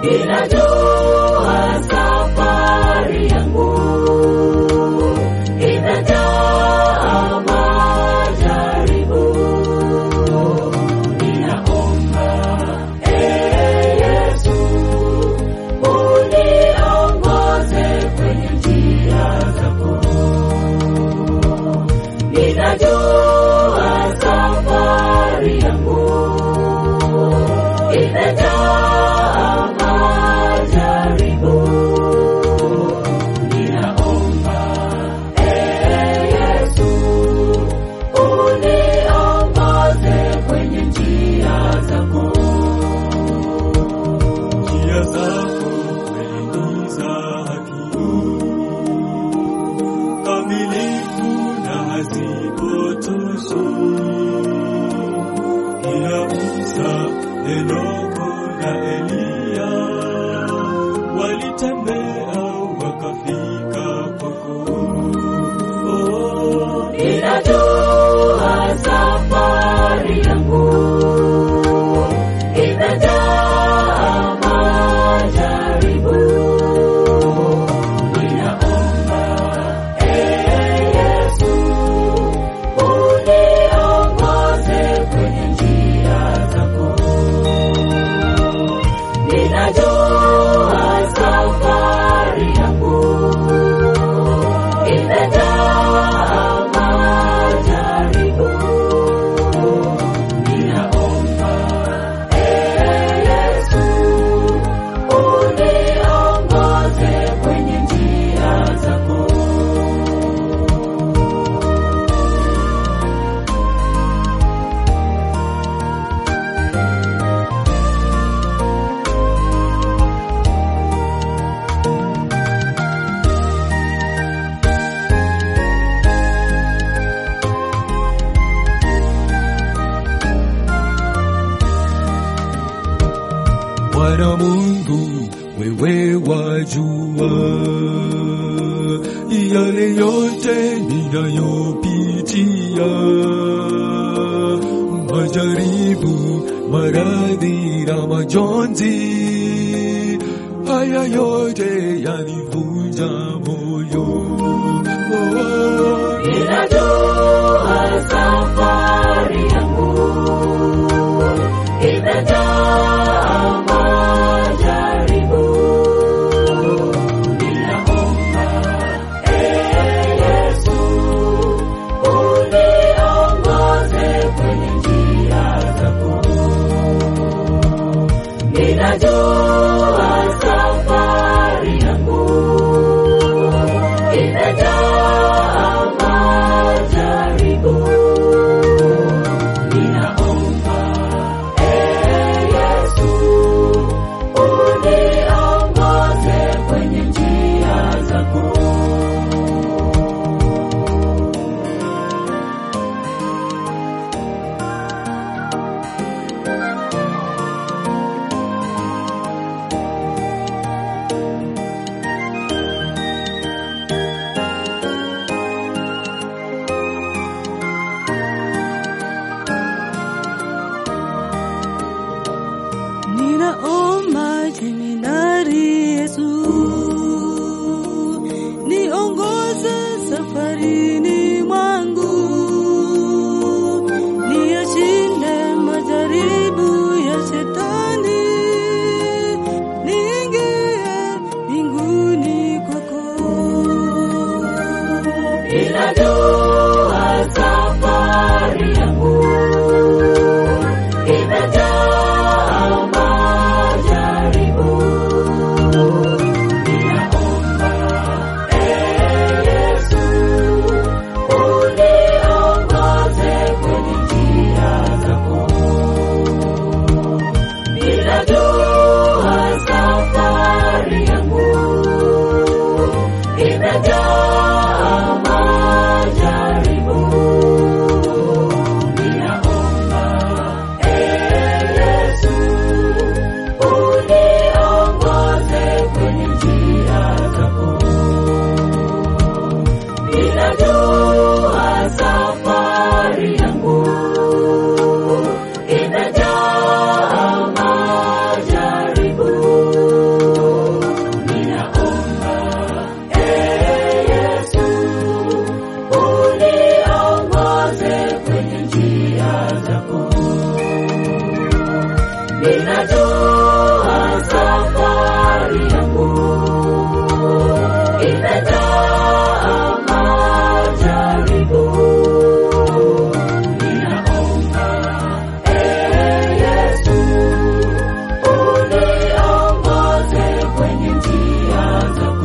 Ninajua safari yangu imejaa majaribu. Ninaomba ee Yesu uniongoze kwenye njia zako. Ninajua safari yangu imejaa majaribu. Ninaomba ee Yesu uniongoze kwenye njia zako. Njia zako kweli ni za haki, kamilifu na hazipotoshi. Ila Musa, Henoko na Eliya walitembea wakafika kwako. Oh, Ninajua safari yangu imejaa majaribu. Ninaomba ee Yesu uniongoze kwenye njia zako. Ninajua safari yangu imejaa majaribu. Ninaomba ee Yesu uniongoze kwenye njia zako. Bwana Mungu, wewe wajua yale yote ninayopitia, majaribu, maradhi na majonzi, haya yote yanivunja moyo. Oh, Ninajua safari yangu imejaa majaribu. Ninaomba ee Yesu uniongoze kwenye njia zako. Ninajua safari yangu za